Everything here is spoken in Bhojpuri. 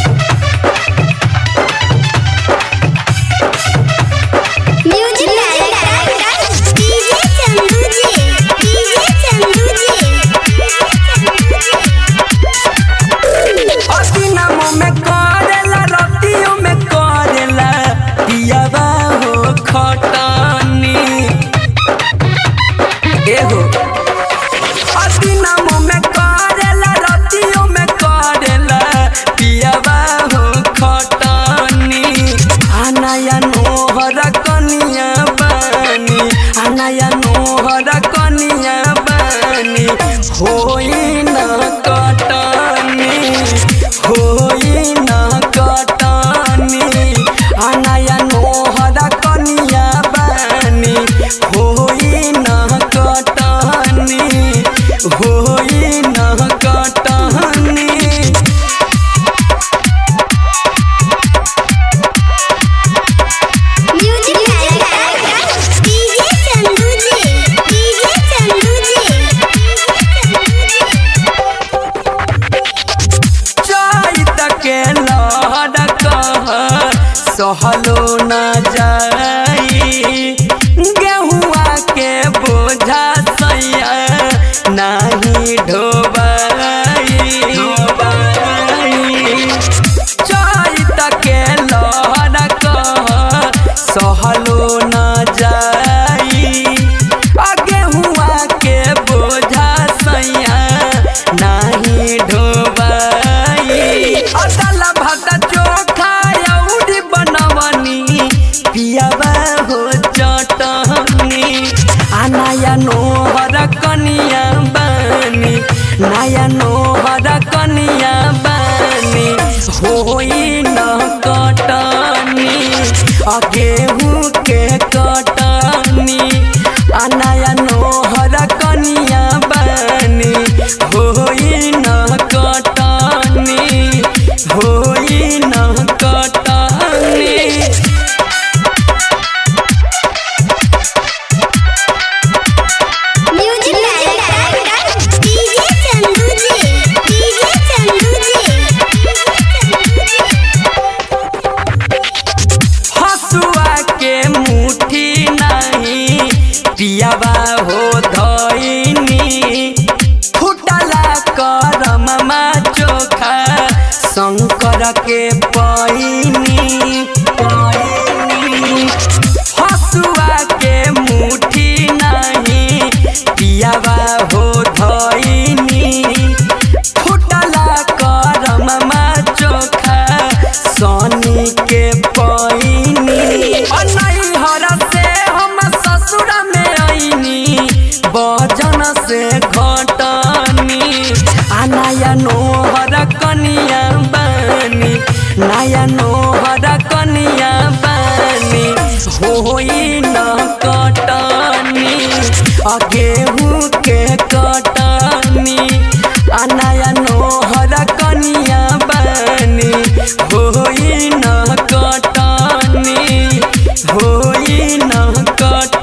म्यूजिक डायरेक्टर डीजे चंदू जी डीजे चंदू जी अदिनमो में करेला रतियो में करेला पियावा हो खटनी एहो अदिनमो में करेला रतियो में करेला पियावा हो खटनी आनाया नोहर कनिया बानी आनाया नोहर कनिया बानी होई न कटनी होई न कटनी आनाया नोहर कनिया बानी होई न कटनी होई न कटनी म्यूजिक डायरेक्टर डीजे चंदू जी डीजे चंदू जी चैत के लहर कह सहलो न जाई गेहुआ के बोझा सैया नाही ढोबाई चैत के लहर कह सहलो न जाई आ गेहुआ के बोझा सैया नाही ढोबाई अदल भात चोखा औरी बनवनी पियावा हो चटनी आ नया नोहर कनिया बानी नया नोहर कनिया बानी होई न कटनी आ गेहूँ के कटनी आ नया नोहर कनिया बानी होई न कटनी होई न कटनी म्यूजिक डायरेक्टर डीजे चंदू जी डीजे चंदू जी हसुआ के मुट्ठी नहीं पियावा हो धइनी फुटला करममा चोखा शंकर के पैनी पैनी हसुआ के मुट्ठी नहीं पियावा हो धइनी फुटला करममा चोखा सोनी के पैनी अनैहर से हम ससुर में आईनी बजन से घटनी आ नया नोहर कनिया बानी नया नोहर कनिया बानी होई न कटनी आ गेहूँ के कटनी आ नया नोहर कनिया बानी होई न कटनी होई न कट